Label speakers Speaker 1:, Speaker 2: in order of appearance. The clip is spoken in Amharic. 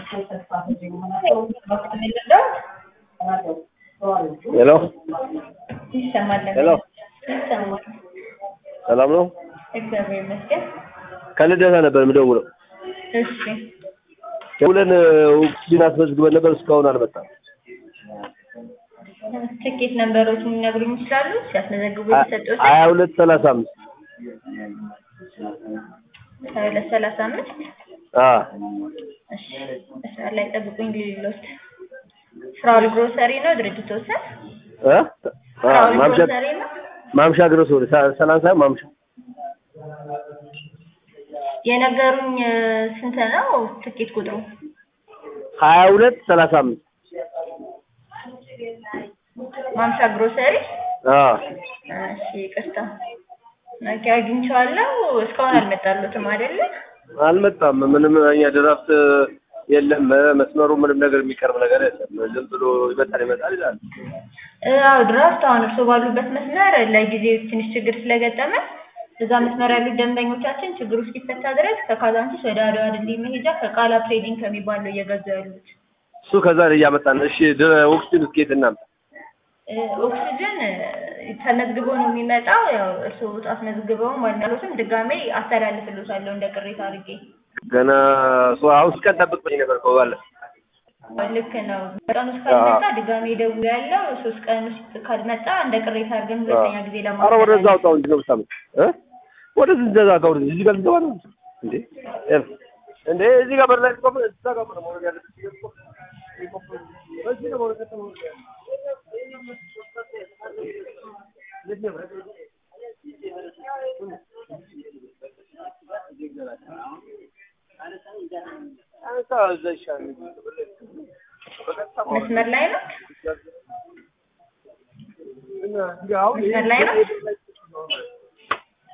Speaker 1: ሄሎ
Speaker 2: ይሰማል።
Speaker 1: ሄሎ
Speaker 2: ይሰማል።
Speaker 1: ሰላም ነው?
Speaker 2: እግዚአብሔር ይመስገን።
Speaker 1: ከልደታ ነበር የምደውለው።
Speaker 2: እሺ
Speaker 1: ደውለን ኦክሲጅን አስመዝግበን ነበር፣ እስካሁን አልመጣም።
Speaker 2: ትኬት ነንበሮችን ሊነግሩኝ ይችላሉ? ሲያስመዘግቡ የተሰጡት
Speaker 1: ሀያ ሁለት ሰላሳ አምስት
Speaker 2: ሁለት ሰላሳ አምስት
Speaker 1: አዎ
Speaker 2: እሺ መስመር ላይ ጠብቁኝ። ሊሎት ፍራውል ግሮሰሪ ነው ድርጅት ወሰን
Speaker 1: እ አ
Speaker 2: ፍራውል
Speaker 1: ማምሻ
Speaker 2: ግሮሰሪ ነው።
Speaker 1: ማምሻ ግረስ ወደ ሰላሳ ማምሻ
Speaker 2: የነገሩኝ እ፣ ስንት ነው ትኬት ቁጥሩ?
Speaker 1: ሀያ ሁለት ሰላሳ አምስት
Speaker 2: ማምሻ ግሮሰሪ
Speaker 1: አዎ
Speaker 2: እሺ ይቅርታ ኦኬ አግኝቼዋለሁ። እስካሁን አልመጣሉትም አይደለ?
Speaker 1: አልመጣም። ምንም እኛ ድራፍት የለም መስመሩ ምንም ነገር የሚቀርብ ነገር የለም። ዝም ብሎ ይመጣል ይመጣል ይላል።
Speaker 2: እ፣ አዎ ድራፍት አሁን እርስዎ ባሉበት መስመር ለጊዜው ትንሽ ችግር ስለገጠመ እዛ መስመር ያሉት ደንበኞቻችን ችግሩ እስኪፈታ ድረስ ከካዛንቺስ ወደ አድዋ ድልድይ መሄጃ ከቃላ ትሬዲንግ ከሚባለው እየገዙ ያሉት
Speaker 1: እሱ ከዛ ላይ እያመጣን እሺ ድ- ኦክሲጅን እስኬት እናምጣ
Speaker 2: እ፣ ኦክሲጅን እ፣ ተመዝግቦ ነው የሚመጣው። ያው እርስዎ አስመዝግበውም አልናሉትም ድጋሜ አስተላልፍልዎታለሁ እንደ ቅሬታ አድርጌ።
Speaker 1: ገና እሱ አሁን እስከ ጠብቅ ብኝ ነበር እኮ ባለፈው።
Speaker 2: ልክ ነው። በቀን ውስጥ ካልመጣ ድጋሜ ደውሎ ያለው ሶስት ቀን ውስጥ ካልመጣ እንደ ቅሬታ አድርገን ሁለተኛ ጊዜ
Speaker 1: ኧረ ወደዛ
Speaker 2: ለማስተላለፍ
Speaker 1: አውጣው እንጂ ነው ብታመጥ እ ወደዚህ እንደዛ ጋር ወደዚህ እዚህ ጋር ልትገባ ነው እንዴ ኤፍ እንዴ እዚህ ጋር በር ላይ ቆም እዛ ጋር ነው መውረድ ያለብህ በዚህ ነው መውረድ ያለብህ አንተ እዛ ይሻላል
Speaker 2: መስመር ላይ ነው።
Speaker 1: እና አሁን
Speaker 2: መስመር ላይ ነው።